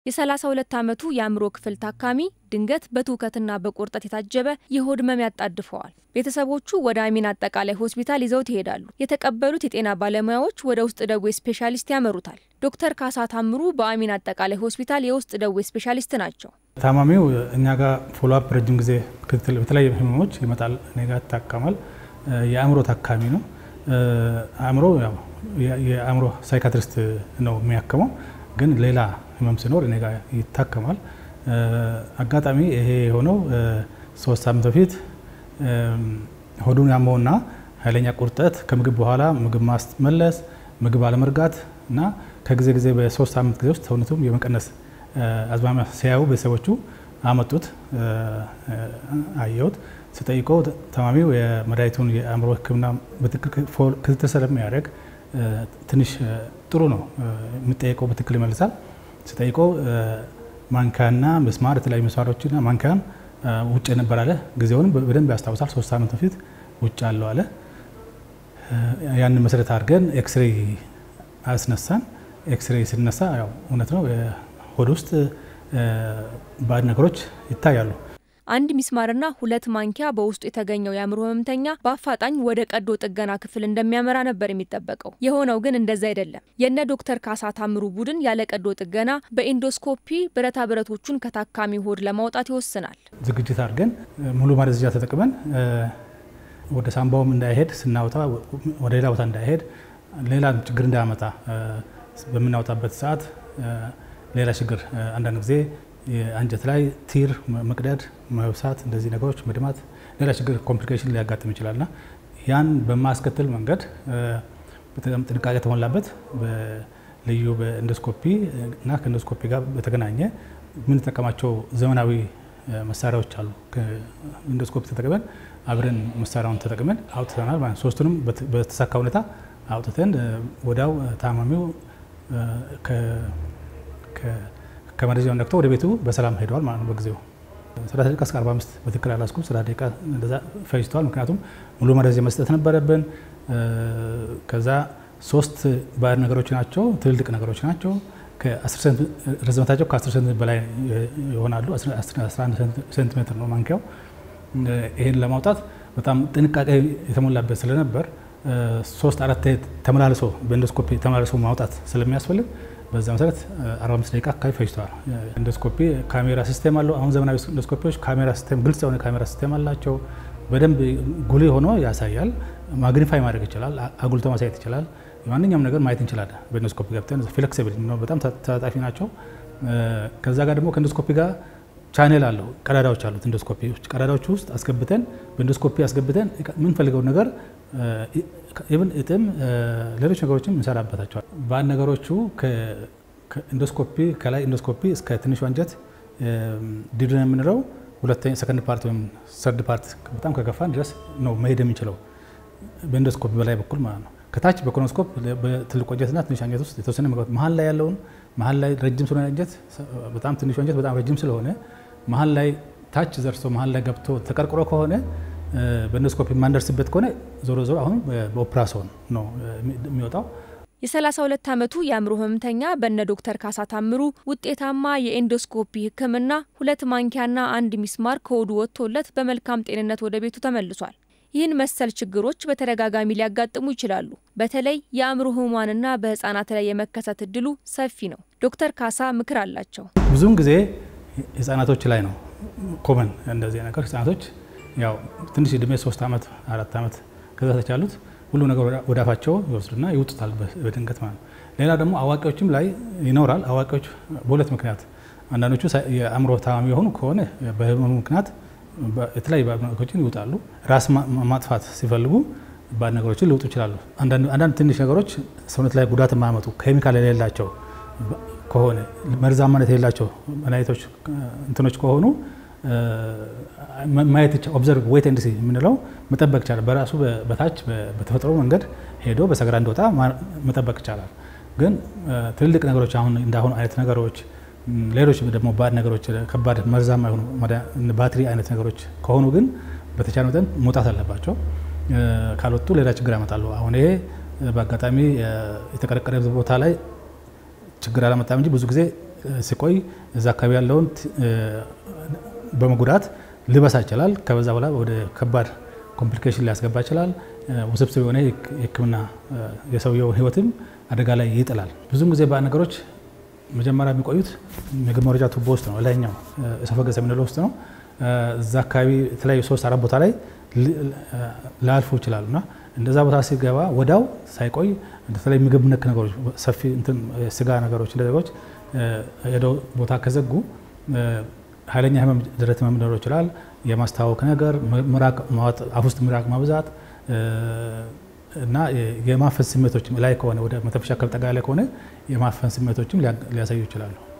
የ32 ዓመቱ የአእምሮ ክፍል ታካሚ ድንገት በትውከትና በቁርጠት የታጀበ የሆድ ህመም ያጣድፈዋል። ቤተሰቦቹ ወደ አሚን አጠቃላይ ሆስፒታል ይዘውት ይሄዳሉ። የተቀበሉት የጤና ባለሙያዎች ወደ ውስጥ ደዌ ስፔሻሊስት ያመሩታል። ዶክተር ካሳ ታምሩ በአሚን አጠቃላይ ሆስፒታል የውስጥ ደዌ ስፔሻሊስት ናቸው። ታማሚው እኛ ጋር ፎሎአፕ ረጅም ጊዜ ክትትል በተለያዩ ህመሞች ይመጣል። እኔ ጋር ይታከማል። የአእምሮ ታካሚ ነው። አእምሮ ያው የአእምሮ ሳይካትሪስት ነው የሚያክመው፣ ግን ሌላ ህመም ሲኖር እኔ ጋር ይታከማል። አጋጣሚ ይሄ የሆነው ሶስት ሳምንት በፊት ሆዱን ያመውና ኃይለኛ ቁርጠት ከምግብ በኋላ ምግብ ማስመለስ፣ ምግብ አለመርጋት እና ከጊዜ ጊዜ በሶስት ሳምንት ጊዜ ውስጥ ሰውነቱም የመቀነስ አዝማሚያ ሲያዩ ቤተሰቦቹ አመጡት። አየሁት። ስጠይቀው ታማሚው የመድኃኒቱን የአእምሮ ሕክምና በትክክል ክትትል ስለሚያደርግ ትንሽ ጥሩ ነው። የሚጠየቀው በትክክል ይመልሳል። ስጠይቀው ማንኪያና ምስማር የተለያዩ ምስማሮችና ማንኪያን ውጭ ነበር አለ። ጊዜውንም በደንብ ያስታውሳል። ሶስት ሳምንት በፊት ውጭ አለው አለ። ያንን መሰረት አድርገን ኤክስሬይ አስነሳን። ኤክስሬይ ስነሳ ያው እውነት ነው ሆድ ውስጥ ባዕድ ነገሮች ይታያሉ። አንድ ሚስማርና ሁለት ማንኪያ በውስጡ የተገኘው የአእምሮ ህመምተኛ በአፋጣኝ ወደ ቀዶ ጥገና ክፍል እንደሚያመራ ነበር የሚጠበቀው። የሆነው ግን እንደዛ አይደለም። የነ ዶክተር ካሳ ታምሩ ቡድን ያለ ቀዶ ጥገና በኢንዶስኮፒ ብረታ ብረቶቹን ከታካሚ ሆድ ለማውጣት ይወስናል። ዝግጅት አድርገን ሙሉ ማደንዘዣ ተጠቅመን ወደ ሳምባውም እንዳይሄድ ስናወጣ ወደ ሌላ ቦታ እንዳይሄድ ሌላ ችግር እንዳያመጣ በምናወጣበት ሰዓት ሌላ ችግር አንዳንድ ጊዜ አንጀት ላይ ቲር መቅደድ፣ መብሳት፣ እንደዚህ ነገሮች መድማት፣ ሌላ ችግር ኮምፕሊኬሽን ሊያጋጥም ይችላልና ያን በማስከትል መንገድ በጣም ጥንቃቄ የተሞላበት ልዩ በኢንዶስኮፒ እና ከኢንዶስኮፒ ጋር በተገናኘ የምንጠቀማቸው ዘመናዊ መሳሪያዎች አሉ። ኢንዶስኮፒ ተጠቅመን አብረን መሳሪያውን ተጠቅመን አውጥተናል ማለት ሶስቱንም በተሳካ ሁኔታ አውጥተን ወዲያው ታማሚው ከመረጃውን ነክቶ ወደ ቤቱ በሰላም ሄደዋል ማለት ነው። በጊዜው 30 ደቂቃ እስከ 45 በትክክል አላስኩም። 30 ደቂቃ እንደዛ ፈጅተዋል። ምክንያቱም ሙሉ መረጃ መስጠት ነበረብን። ከዛ ሶስት ባዕድ ነገሮች ናቸው፣ ትልልቅ ነገሮች ናቸው። ርዝመታቸው ከ10 ሴንቲሜትር በላይ ይሆናሉ። 11 ሴንቲሜትር ነው ማንኪያው። ይህን ለማውጣት በጣም ጥንቃቄ የተሞላበት ስለነበር ሶስት አራት ተመላልሶ በኢንዶስኮፒ ተመላልሶ ማውጣት ስለሚያስፈልግ በዛ መሰረት 45 ደቂቃ አካባቢ ፈጅተዋል። ኢንዶስኮፒ ካሜራ ሲስቴም አለው። አሁን ዘመናዊ ኢንዶስኮፒዎች ካሜራ ሲስቴም፣ ግልጽ የሆነ ካሜራ ሲስቴም አላቸው። በደንብ ጉልህ ሆኖ ያሳያል። ማግኒፋይ ማድረግ ይችላል። አጉልቶ ማሳየት ይችላል። ማንኛውም ነገር ማየት እንችላለን። በኢንዶስኮፒ ገብተን ፍሌክሲብል ነው፣ በጣም ተጣጣፊ ናቸው። ከዛ ጋር ደግሞ ከኢንዶስኮፒ ጋር ቻኔል አለው፣ ቀዳዳዎች አሉት። ኢንዶስኮፒዎች ቀዳዳዎች ውስጥ አስገብተን በኢንዶስኮፒ አስገብተን የምንፈልገውን ነገር ኢብን እጥም ሌሎች ነገሮችም እንሰራበታቸዋል። በአንድ ነገሮቹ ከኢንዶስኮፒ ከላይ ኢንዶስኮፒ እስከ ትንሹ አንጀት ዲድን የምንለው ሁለተኛ ሰከንድ ፓርት ወይም ሰርድ ፓርት በጣም ከገፋን ድረስ ነው መሄድ የሚችለው በኢንዶስኮፒ በላይ በኩል ማለት ነው። ከታች በኮኖስኮፕ በትልቁ አንጀትና ትንሽ አንጀት ውስጥ የተወሰነ መግባት መሀል ላይ ያለውን መሀል ላይ ረጅም ስለሆነ አንጀት በጣም ትንሹ አንጀት በጣም ረጅም ስለሆነ መሀል ላይ ታች ዘርሶ መሀል ላይ ገብቶ ተቀርቅሮ ከሆነ በኢንዶስኮፒ የማንደርስበት ከሆነ ዞሮ ዞሮ አሁን በኦፕራሶን ነው የሚወጣው። የ32 ዓመቱ የአእምሮ ህመምተኛ በነ ዶክተር ካሳ ታምሩ ውጤታማ የኤንዶስኮፒ ሕክምና ሁለት ማንኪያና አንድ ሚስማር ከሆዱ ወጥቶለት በመልካም ጤንነት ወደ ቤቱ ተመልሷል። ይህን መሰል ችግሮች በተደጋጋሚ ሊያጋጥሙ ይችላሉ። በተለይ የአእምሮ ህሙማንና በህፃናት ላይ የመከሰት እድሉ ሰፊ ነው። ዶክተር ካሳ ምክር አላቸው። ብዙውን ጊዜ ህጻናቶች ላይ ነው ኮመን እንደዚህ ነገር ህጻናቶች ያው ትንሽ እድሜ ሶስት ዓመት አራት ዓመት ከዛ ተች ያሉት ሁሉ ነገር ወደ አፋቸው ይወስዱና ይውጡታል በድንገት ማለት ነው። ሌላ ደግሞ አዋቂዎችም ላይ ይኖራል። አዋቂዎች በሁለት ምክንያት አንዳንዶቹ የአእምሮ ታማሚ የሆኑ ከሆነ በህመሙ ምክንያት የተለያዩ ባዕድ ነገሮችን ይውጣሉ። ራስ ማጥፋት ሲፈልጉ ባዕድ ነገሮችን ሊውጡ ይችላሉ። አንዳንድ ትንሽ ነገሮች ሰውነት ላይ ጉዳት የማያመጡ ኬሚካል የሌላቸው ከሆነ መርዛማነት የሌላቸው መድኃኒቶች እንትኖች ከሆኑ ማየት ኦብዘርቭ ዌት ኤንድ ሲ የምንለው መጠበቅ ይቻላል። በራሱ በታች በተፈጥሮ መንገድ ሄዶ በሰገራ እንዲወጣ መጠበቅ ይቻላል። ግን ትልልቅ ነገሮች አሁን እንዳሁኑ አይነት ነገሮች፣ ሌሎች ደግሞ ባዕድ ነገሮች፣ ከባድ መርዛማ የሆኑ ባትሪ አይነት ነገሮች ከሆኑ ግን በተቻለ መጠን መውጣት አለባቸው። ካልወጡ ሌላ ችግር ያመጣሉ። አሁን ይሄ በአጋጣሚ የተቀረቀረ ቦታ ላይ ችግር አላመጣም እንጂ ብዙ ጊዜ ሲቆይ እዛ አካባቢ ያለውን በመጉዳት ሊበሳ ይችላል። ከበዛ በኋላ ወደ ከባድ ኮምፕሊኬሽን ሊያስገባ ይችላል። ውስብስብ የሆነ የሕክምና የሰውየው ህይወትም አደጋ ላይ ይጥላል። ብዙም ጊዜ በአንድ ነገሮች መጀመሪያ የሚቆዩት ምግብ መውረጃ ቱቦ ውስጥ ነው፣ ላይኛው እሶፋገስ የምንለው ውስጥ ነው። እዛ አካባቢ የተለያዩ ሶስት አራት ቦታ ላይ ላያልፉ ይችላሉ እና እንደዛ ቦታ ሲገባ ወዳው ሳይቆይ በተለይ ምግብ ነክ ነገሮች ሰፊ ስጋ ነገሮች ነገሮች ሄደው ቦታ ከዘጉ ኃይለኛ ህመም ደረት ህመም ሊኖረው ይችላል። የማስታወክ ነገር፣ ምራቅ ማዋጥ፣ አፍ ውስጥ ምራቅ ማብዛት እና የማፈን ስሜቶችም ላይ ከሆነ ወደ መተንፈሻ አካል ጠጋ ያለ ከሆነ የማፈን ስሜቶችም ሊያሳዩ ይችላሉ።